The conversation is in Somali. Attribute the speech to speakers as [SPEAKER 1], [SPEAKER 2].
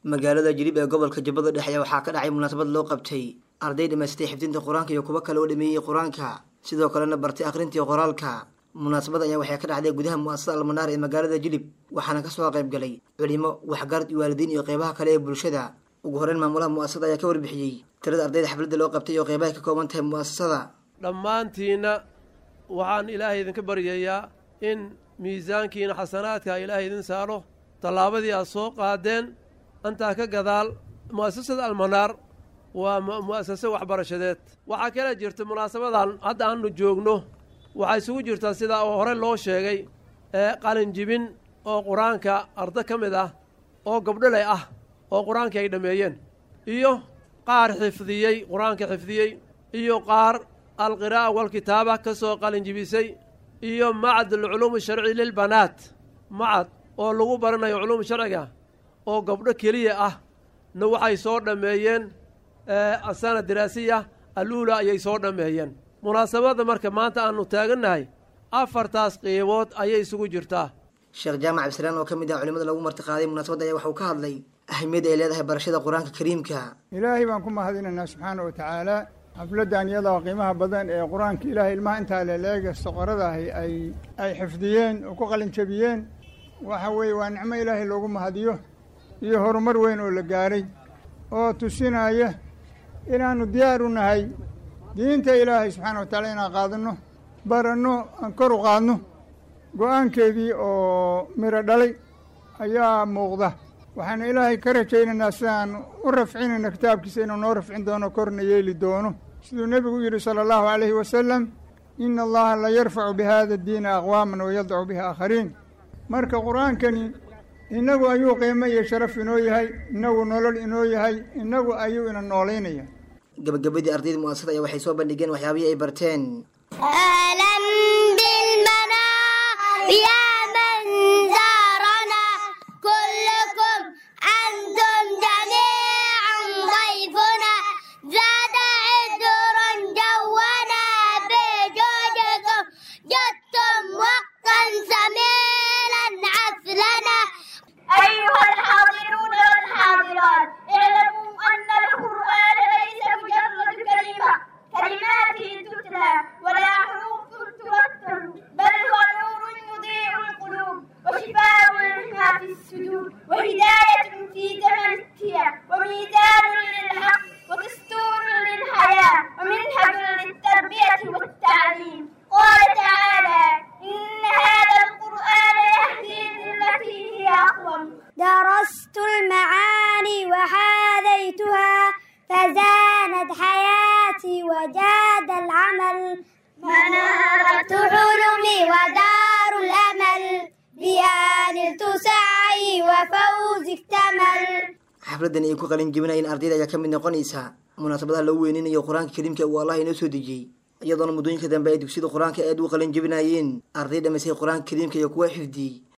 [SPEAKER 1] magaalada jilib ee gobolka jubbada dhexe ayaa waxaa ka dhacay munaasabad loo qabtay arday dhamaystay xifdinta qur-aanka iyo kuwo kale oo dhameeyey qur-aanka sidoo kalena bartay akhrintii qoraalka munaasabad ayaa waxay ka dhacday gudaha mu'asasada almanaar ee magaalada jilib waxaana kasoo qayb galay culimo waxgarad iyo waalidiin iyo qeybaha kale ee bulshada ugu horeyn maamulaha mu'asasada ayaa ka warbixiyey tirada ardayda xafladda loo qabtay iyo qeybahay ka kooban tahay mu'asasada
[SPEAKER 2] dhammaantiinna waxaan ilaahay idinka baryayaa in miisaankiina xasanaadka ilaahay idin saaro tallaabadii aad soo qaadeen intaa ka gadaal mu'asasada almanaar waa mu'asase waxbarashadeed waxaa kala jirta munaasabadan hadda aanu joogno waxaa isugu jirtaa sidaa oo hore loo sheegay ee qalinjibin oo qur-aanka arda ka mid ah oo gabdholey ah oo qur-aankii ay dhammeeyeen iyo qaar xifdiyey qur-aanka xifdiyey iyo qaar alqiraa'a walkitaaba ka soo qalinjibisay iyo macad alculuumi sharci lilbanaat macad oo lagu baranayo culuum sharciga oo gabdho keliya ah na waxay soo dhammeeyeen asana diraasiya aluula ayay soo dhammeeyeen munaasabadda marka maanta aanu taagannahay afartaas qiibood ayay isugu jirtaa
[SPEAKER 1] sheekh jaamac abdisalaan oo ka mid ah culimada lagu martiqaaday munaasabadda ayaa waxuu ka hadlay ahmiyadda ay leedahay barashada qur-aanka kariimka
[SPEAKER 3] ilaahay baan ku mahadinaynaa subxaana wa tacaala xafladdan iyadoo qiimaha badan ee qur-aanka ilaahay ilmaha intaa leleega soqoradahi ay ay xifdiyeen oo ku qalinjabiyeen waxa weeye waa nicmo ilaahay loogu mahadiyo iyo horumar weyn oo la gaaray oo tusinaya inaannu diyaar u nahay diinta ilaahay subxaana wa tacaala inaan qaadanno baranno aan kor u qaadno go-aankeedii oo miro dhalay ayaa muuqda waxaana ilaahay ka rajaynaynaa sidaan u rafcinayna kitaabkiisa inuu noo rafcin doono korna yeeli doono siduu nebigu yidhi sala allahu calayhi wasalam ina allaha la yarfacu bihada diina aqwaaman wayadacu bihi aakhariin marka qur-aankani innagu ayuu qiimo iyo sharaf inoo yahay innagu nolol inoo yahay innagu ayuu ina noolaynaya
[SPEAKER 1] gabagabadii ardayda mu'asasada ayaa waxay soo bandhigeen waxyaabihii ay barteen
[SPEAKER 4] درست المعاني وحاذيتها فزانت حياتي وجاد العمل منارة حلمي ودار الأمل بها نلت سعي وفوز اكتمل
[SPEAKER 1] xafladdan ay ku qalin jebinayeen ardayda ayaa ka mid noqonaysa munaasabadaha lagu weyninayo qur-aanka kariimka uu allah inoo soo dejiyey iyadoona muddooyinka dambe ay dugsiyada qur-aanka aad u qalin jebinayeen arday dhamaystay qur-aanka kariimka iyo kuwa xifdiyey